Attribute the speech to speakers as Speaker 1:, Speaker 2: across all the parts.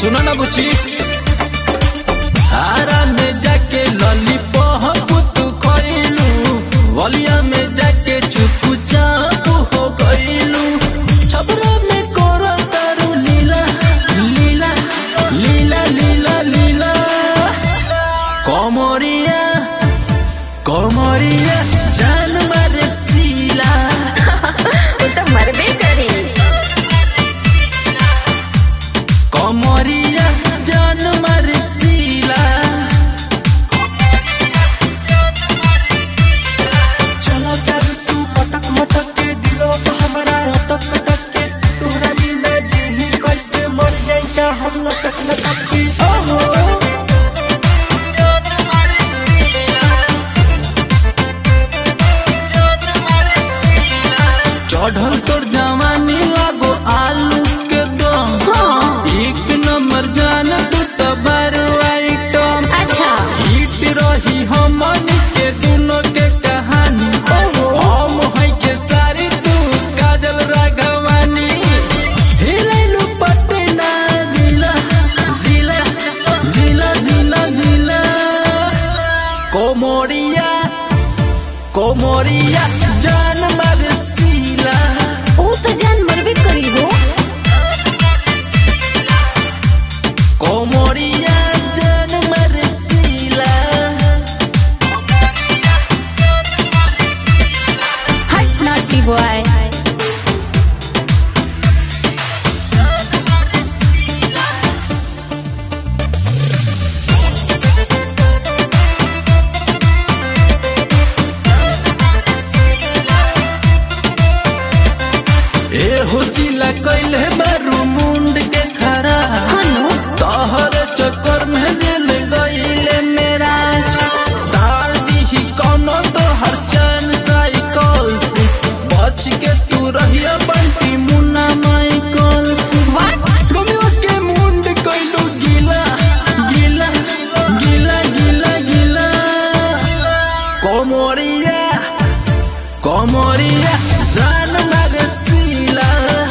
Speaker 1: सुनो ना बुची आरा में जाके लॉलीपॉप तू खइलू वलिया में जाके चुप चाप हो गइलू छबरा में कोरा तारू लीला लीला लीला लीला लीला कमरिया कमरिया जान मारे सीला
Speaker 2: वो तो मरबे करी
Speaker 1: कमरिया जान मारे सीला
Speaker 3: चला कर तू मटक मटक के दिलो तो हमारा अटक अटक के तोरा दिल में जी कैसे मर जाई का हम लटक लटक के ओहो
Speaker 1: चढ़ल तोर जवानी लागो आलू के दम एक नंबर जान तू तो बारो आइटम
Speaker 2: अच्छा
Speaker 1: हिट रही हमन के दोनों के कहानी हम है के सारी तू काजल राघवानी हिलैलू पटना जिला जिला जिला जिला जिला कोमोरिया कोमोरिया जान मार सीला
Speaker 2: वो तो जान मरबे करी हो
Speaker 1: कोमोरिया जान मार सीला
Speaker 2: हट नॉटी बॉय
Speaker 1: ए होसिला कैले बारू मुंड के खरा
Speaker 2: हनु
Speaker 1: तोहर चक्कर में दिल गईले मेरा डाल दी कोनो तो हर चैन साइकिल से बच के तू रहिया बंटी मुन्ना माइकल से रोमियो के मुंड कैलू गीला गीला गीला गीला गीला कोमोरिया कोमोरिया जान मारे सीला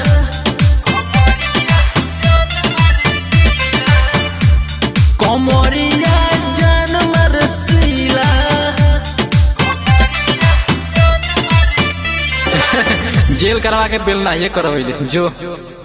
Speaker 1: कोमोरिया जान मारे सीला जेल करवा के बेल ना ये करो जो